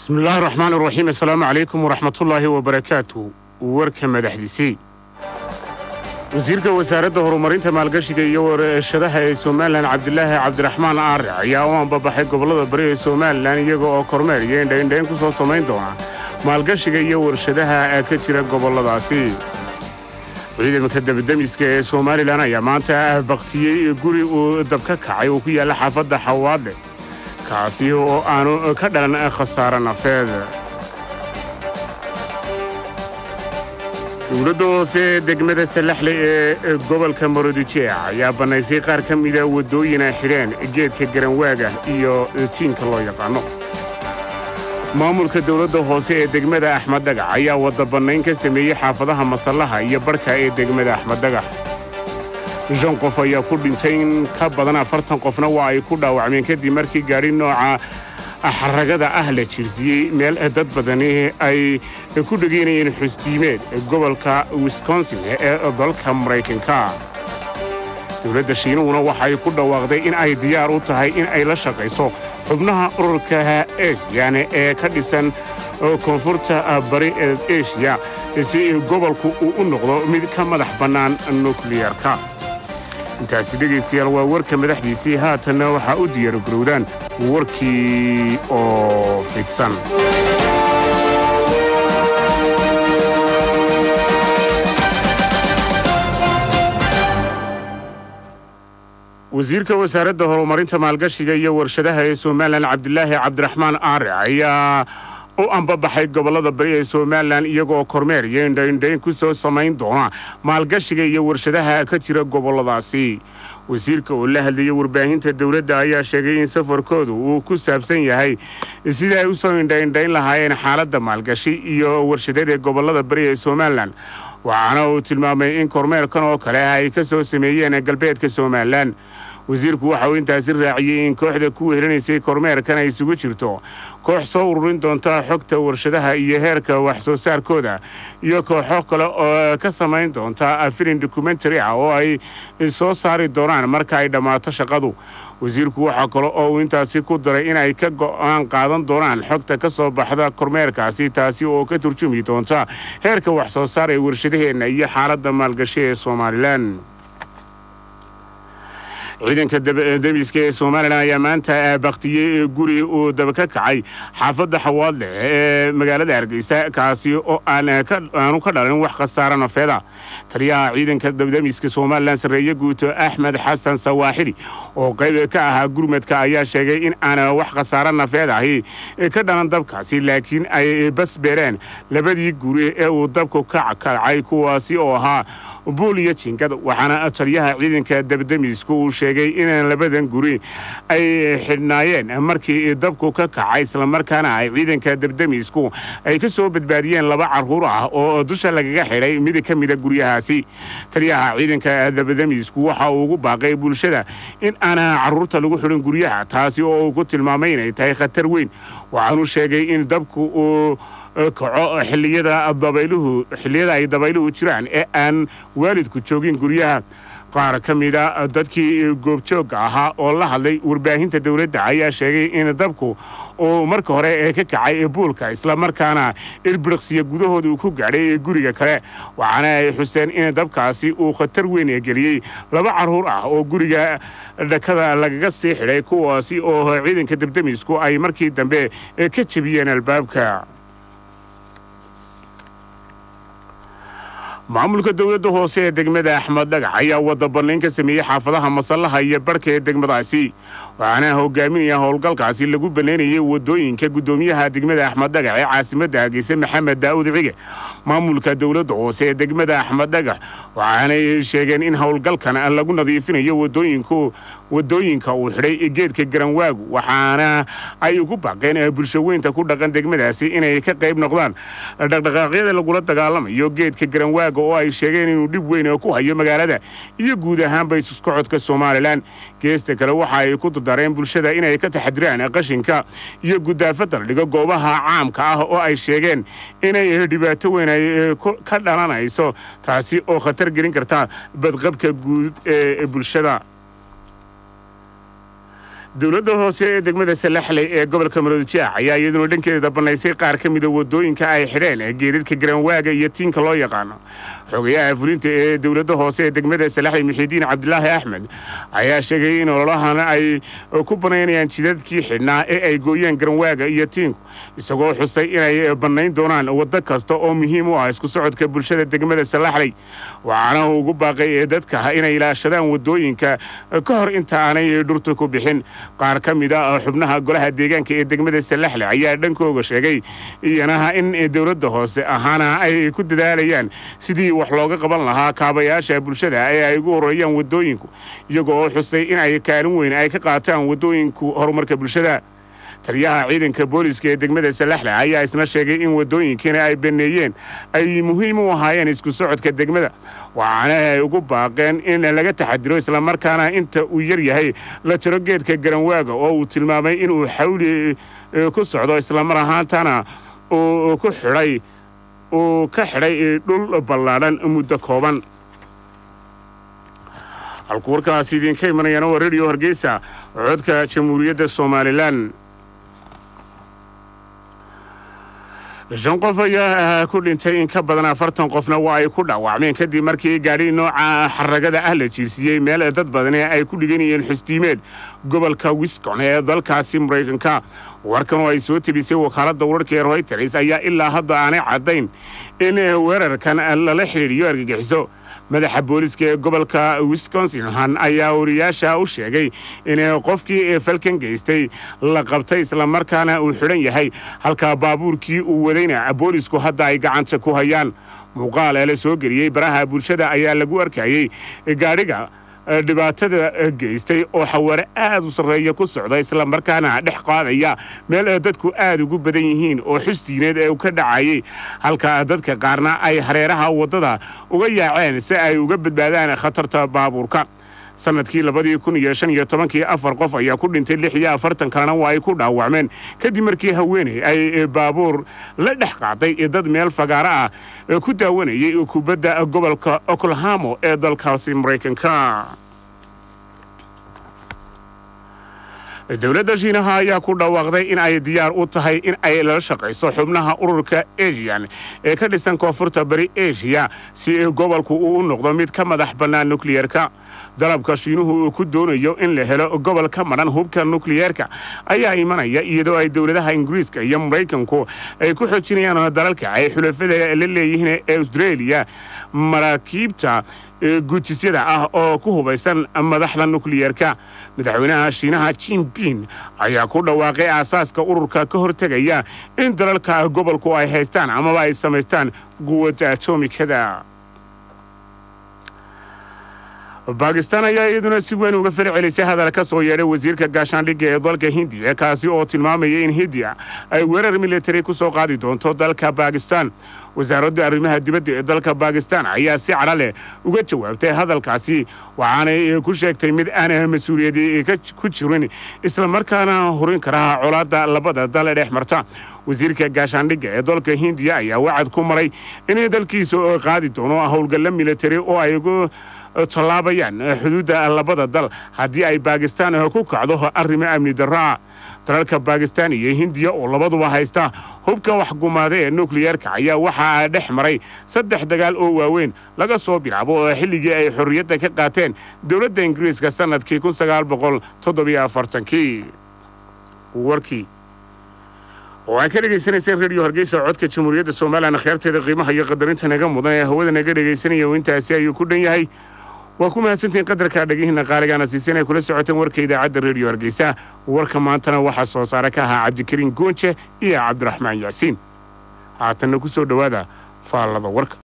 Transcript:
bismillaahi raxmaan iraxiim assalaamu calaykum waraxmatullaahi wabarakaatu warka madaxdiisii wasiirka wasaaradda horumarinta maalgashiga iyo warshadaha ee somalilan cabdilaahi cabdiraxmaan aare ayaa u ambabaxay gobollada bari ee somalilan iyaga oo kormeer iyo indhaindhayn ku soo samayn doona maalgashiga iyo warshadaha ka jira gobolladaasi ciidanka dabademiska ee somalilan ayaa maanta baktiyey guri uu dab ka kacay oo ku yaalla xaafadda xawaadle kaasi oo aanu ka dhalan khasaare nafeed dowladda hoose ee degmada salaxle ee gobolka maroodijeec ayaa bannaysay qaar ka mida waddooyin ay xidheen geedka garanwaaga iyo tiinka loo yaqaanno maamulka dowladda hoose ee degmada axmed dagax ayaa wadda bannayn ka sameeyey xaafadaha masallaha iyo barhka ee degmada axmed dagax shan qof ayaa ku dhintay in ka badan afartan qofna waa ay ku dhaawacmeen kadib markii gaadhi nooca xaragada ah la jirsiyey meel dad badani ay ku dhegaynayeen xusdiimeed gobolka wisconsin ee dalka maraykanka dowladda shiinuhuna waxay ku dhawaaqday in ay diyaar u tahay in ay la shaqayso xubnaha ururka esiyane ee ka dhisan koonfurta bari ee eshiya si gobolku uu u noqdo mid ka madax bannaan nukliyarka intaasi dhegaystayaal waa warka madaxdiisii haatanna waxaa u diyaargarowdaan warkii oo fidsan wasiirka wasaaradda horumarinta maalgashiga iyo warshadaha ee somalilan cabdilaahi cabdiraxmaan aare ayaa u ambabaxay gobollada bari ee somalilan iyagoo kormeer iyo indhaindhayn ku soo samayn doona maalgashiga iyo warshadaha ka jira gobolladaasi wasiirka oo la hadlayay warbaahinta dowladda ayaa sheegay in safarkoodu uu ku saabsan yahay sidai ay u soo indhaindhayn lahaayeen xaaladda maalgashi iyo warshadada gobollada bari ee somalilan waxaana uu tilmaamay in kormeerkan oo kale ay ka soo sameeyeen galbeedka somalilan wasiirku waxa uu intaasi raaciyey in kooxda ku wehelinaysay kormeerkan ay isugu jirto koox soo ururin doonta xogta warshadaha iyo heerka wax soo saarkooda iyo kooxo kale oo ka samayn doonta filin dokumentary ah oo ay soo saari doonaan marka ay dhammaato shaqadu wasiirku waxaa kale oo uu intaasi ku daray in ay ka go'aan qaadan doonaan xogta ka soo baxda kormeerkaasi taasi oo ka turjumi doonta heerka wax soo saar ee warshadaheenna iyo xaaladda maalgashi ee somalilan ciidanka demiska ee somalilan ayaa maanta baktiyey guri uu daba ka kacay xaafadda xawaadle ee magaalada hargeysa kaasi oo aanu ka dhalin wax khasaare nafeeda taliyaha ciidanka demiska somalilan sarreeye guuto axmed xasan sawaaxili oo qayb ka ahaa gurmadka ayaa sheegay in aan wax khasaare nafeed ahi ka dhalan dabkaasi laakiin ay bas beereen labadii guri ee uu dabku ka kacay kuwaasi oo ahaa buul iyo jingad waxaana taliyaha ciidanka dabdemisku uu sheegay in labadan guri ay xidhnaayeen markii dabku ka kacay islamarkaana ay ciidanka dabdemisku ay ka soo badbaadiyeen laba carruur ah oo dusha lagaga xidhay mid ka mida guryahaasi taliyaha ciidanka dabdemisku waxa uu ugu baaqay bulshada in aan carruurta lagu xidhin guryaha taasi oo uu ku tilmaamay inay tahay khatar weyn waxaanu sheegay in dabku uu kaco xilliyada dabayluhu xilliyada ay dabayluhu jiraan ee aan waalidku joogin guryaha qaar ka mida dadkii goobjoogga ahaa oo la hadlay warbaahinta dowladda ayaa sheegay in dabku uu marka hore ee ka kacay buulka islamarkaana ilbiriqsiya gudahooda uu ku gaadhay guriga kale waxaana ay xuseen in dabkaasi uu khatar weyn ee geliyey laba carruur ah oo guriga dhakada lagaga sii xidhay kuwaasi oo ciidanka dabdemisku ay markii dambe ka jebiyeen albaabka maamulka dowladda hoose ee degmada axmed dhagax ayaa wadda bannayn ka sameeyey xaafadaha masallaha iyo barhka ee degmadaasi waxaana hogaaminaya howlgalkaasi lagu bannaynayay waddooyinka guddoomiyaha degmada axmed dhagax ee caasimadda hargeysa maxamed daa'uud cige maamulka dowladda hoose ee degmada axmed dhagax waxaanay sheegeen in howlgalkan lagu nadiifinayo wadooyinku waddooyinka uu xidhay geedka garanwaagu waxaana ay ugu baaqeen bulshaweynta ku dhaqan degmadaasi inay ka qayb noqdaan dhaqdhaqaaqyada lagula dagaalamayo geedka garanwaaga oo ay sheegeen inuu dhib weyn ku hayo magaalada iyo guud ahaanba isusocodka somalilan geesta kale waxa ay ku dardareen bulshada inay ka taxadiraan qashinka iyo gudaafada la dhigo goobaha caamka ah oo ay sheegeen inay dhibaato weyn ay ka dhalanayso taasi oo khatar gelin karta badqabka guud ee bulshada dowladda hoose ee degmada salaxley ee gobolka maroodijeex ayaa iyaduna dhankeeda bannaysay qaar ka mida waddooyinka ay xidheen ee geedadka garanwaaga iyo tiinka loo yaqaano xogayaha fulinta ee dowladda hoose ee degmada salaxley muxiidiin cabdilaahi axmed ayaa sheegay in ololahan ay ku banaynayaan jidadkii xidhnaa ee ay gooyeen garanwaaga iyo tiinku isagoo xusay inay bannayn doonaan waddo kasta oo muhiim u ah isku socodka bulshada degmada salaxley waxaana uu ugu baaqay ee dadka inay ilaashadaan waddooyinka ka hor inta aanay dhurta ku bixin qaar ka mid a xubnaha golaha deegaanka ee degmada salaxle ayaa dhankooga sheegay iyanaha in dowladda hoose ahaana ay ku dadaalayaan sidii wax looga qaban lahaa kaabayaasha bulshada ee ay ugu horeeyaan waddooyinku iyago oo xusay in ay kaalin weyn ay ka qaataan waddooyinku horumarka bulshada taliyaha ciidanka booliiska ee degmada salaxle ayaa isna sheegay in waddooyinkiina ay baneeyeen ay muhiim u ahaayeen isku socodka degmada waxaana ay ugu baaqeen in laga taxadiro islamarkaana inta uu yar yahay la jiro geedka garanwaaga oo uu tilmaamay inuu xawli ku socdo islamar ahaantana uu ku xidhay uu ka xidhay dhul ballaadhan muddo kooban halku warkaasi idinka imanayana waa radio hargeysa codka jamhuuriyadda somalilan shan qof ayaa ku dhintay in ka badan afartan qofna waa ay ku dhaawacmeen kadib markii gaadhi nooca xaragada ah la jiirsiiyey meel dad badani ay ku dhiganayeen xusdiimeed gobolka wiscon ee dalkaasi maraykanka warkan oo ay soo tebisay wakaaladda wararka ee royters ayaa ilaa hadda aanay caddayn in weerarkan lala xidhiidhiyo argagixiso madaxa booliska ee gobolka wisconsin han ayaa wariyaasha u sheegay in qofkii falkan geystay la qabtay islamarkaana uu xidhan yahay halka baabuurkii uu wadayna boolisku hadda ay gacanta ku hayaan muuqaal ee la soo geliyey baraha bulshada ayaa lagu arkayey gaadhiga dhibaatada geystay oo xawaare aad u sarreeya ku socda islamarkaana dhex qaadaya meel dadku aad ugu badan yihiin oo xusdiineed ee ka dhacayay halka dadka qaarna ay hareeraha waddada uga yaaceen si ay uga badbaadaan khatarta baabuurka sanadkii labadii kun iyo shan iyo tobankii afar qof ayaa ku dhintay lix iyo afartan kalena waa ay ku dhaawacmeen kadib markii haweeney ay baabuur la dhex qaaday dad meel fagaaro ah ku daawanayay kubadda gobolka oklahamo ee dalkaasi maraykanka dowladda shiinaha ayaa ku dhawaaqday in ay diyaar u tahay in ay lala shaqayso xubnaha ururka asian ee ka dhisan koonfurta bari eshiya si gobolku uu u noqdo mid ka madax bannaan nukliyeerka dalabka shiinuhu uu ku doonayo in la helo gobol ka madhan hubka nukliyeerka ayaa imanaya iyadoo ay dowladaha ingiriiska iyo maraykanku ay ku xoojinayaan dalalka ay xulafada la leeyihiin ee austraeliya maraakiibta gujisyada ah oo ku hubaysan madaxda nukliyeerka madaxweynaha shiinaha jinping ayaa ku dhawaaqay aasaaska ururka ka hortegaya in dalalka gobolku ay haystaan amaba ay samaystaan quwadda atomikada baakistaan ayaa iyaduna si weyn uga fara celisay hadal ka soo yeedhay wasiirka gaashaandhigga ee dalka hindiya kaasi oo tilmaamaya in hindiya ay weerar militari ku soo qaadi doonto dalka baakistaan wasaaradda arrimaha dibadda ee dalka baakistaan ayaa si cadho leh uga jawaabtay hadalkaasi waxaanay ku sheegtay mid aan mas-uuliyadi ku jirin islamarkaana horin karaha colaadda labada dal dhex marta wasiirka gaashaandhigga ee dalka hindiya ayaa wacad ku maray inay dalkiisa qaadi doono howlgalla militari oo ay ugu tallaabayaan xuduudda labada dal haddii ay baakistaan ku kacdo arrimo amni darraa dalalka baakistaan iyo hindiya oo labaduba haysta hubka waxgumaada ee nukliyeerka ayaa waxaa dhex maray saddex dagaal oo waaweyn laga soo bilaabo oo xilligii ay xorriyadda ka qaateen dowladda ingiriiska sannadkii kun sagaal boqol toddobiyo afartankii warkii oo ay ka dhegaysanayseen radio hargeysa codka jamhuuriyadda somalilan akhyaarteeda qiimaha iyo qadarinta naga mudan ee hawada naga dhegaysanaya intaasi ayuu ku dhan yahay waa ku mahadsantihiin qadarka dhagihiinna qaaligaana siisan ay kula socoteen warka idaacadda redio hargeysa warka maantana waxaa soo saare ka ahaa cabdikariin goonje iyo cabdiraxmaan yaasiin haatanna ku soo dhowaada faallada warka